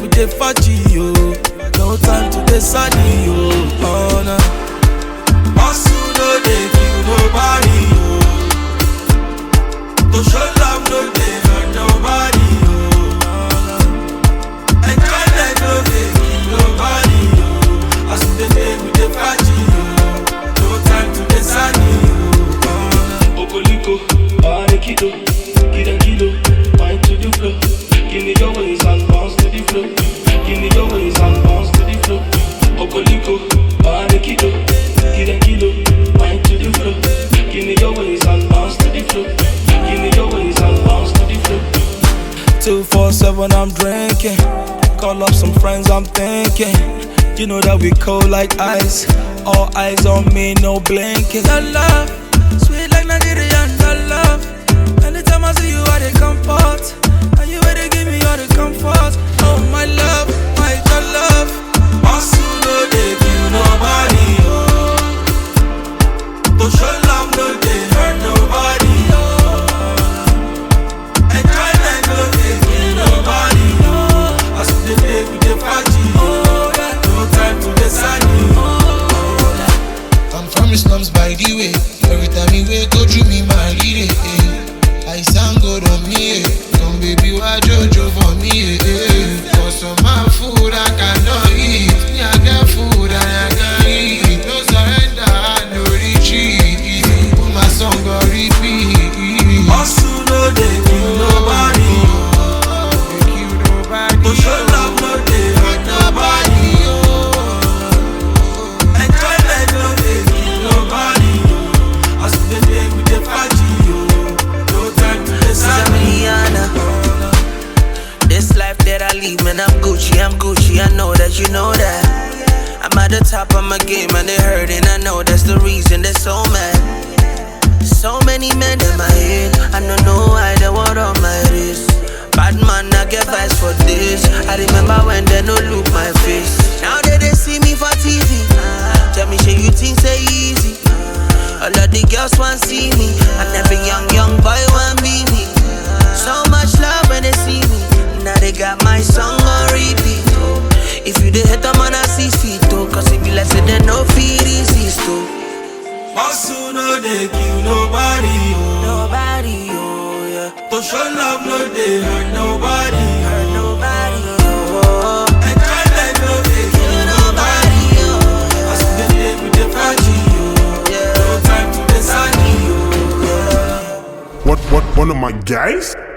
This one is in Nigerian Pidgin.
we dey faji yo. No time to dey sunny yo. Oh no. Hustle no dey kill nobody yo. To show love no dey hurt nobody yo. Oh, no. Enjoyment no dey kill nobody yo. As we dey dey we dey faji yo. No time to dey sunny yo. Oh, no. Okoliko, Arekido, Kida Kido, wine to the flow. Give me your ways and bounce to the flow. Give me your ways and bounce to the flow. Okoliko, Arekido, Kida Kido, wine to the flow. Give me your ways and bounce to the flow. Give me your ways and bounce to the flow. Two four seven, I'm drinking. Call up some friends, I'm thinking. You know that we cold like ice. All eyes on me, no blinking. That love, sweet like Nigerian. That love. Anytime I see you, I dey comfort. And you ready give me all the comfort. Oh my love, my your love. Hustle no dey kill nobody. Oh. To show love no dey hurt nobody. Oh. Enjoyment no dey kill nobody. Oh. As we dey dey, we dey party. Oh, yeah. No time to dey sunny. I'm from the slums by the way. Every time you wake, go through me, my lead it. Eh. I sound good on me. Eh. Come baby, why Jojo for me? Eh. eh. For some my food I cannot eat. Me I get food and I can eat. No surrender, no retreat. Put my song on repeat. Hustle no dey kill nobody. They kill nobody. To show love no dey hurt nobody. Enjoyment no dey kill nobody. As we dey dey, we dey party. oh. No time to dey sunny. Rihanna. This life that I lead, man, I'm Gucci, I'm Gucci. I know that you know that. I'm at the top of my game and they hurting. I know that's the reason they're so mad. So many men in my head. I don't know why they want on my wrist. Bad man, I get vibes for this. I remember when they no look my face. Now that they see me for TV. Tell me, shit, you think say easy? All of the girls want see me, and every young young boy want be me. So much love when they see me. Now they got my song on repeat. Oh. If you the hit them on a six feet, oh. Cause if you let say they no feed resist, oh. Hustle no dey kill nobody. Oh. Nobody, oh, yeah. To show love no dey hurt nobody. Hurt nobody, oh. Enjoyment no dey kill nobody. Nobody, oh, As we dey dey, we dey party. oh. yeah. No time to dey sunny. oh. What, what, one of my guys?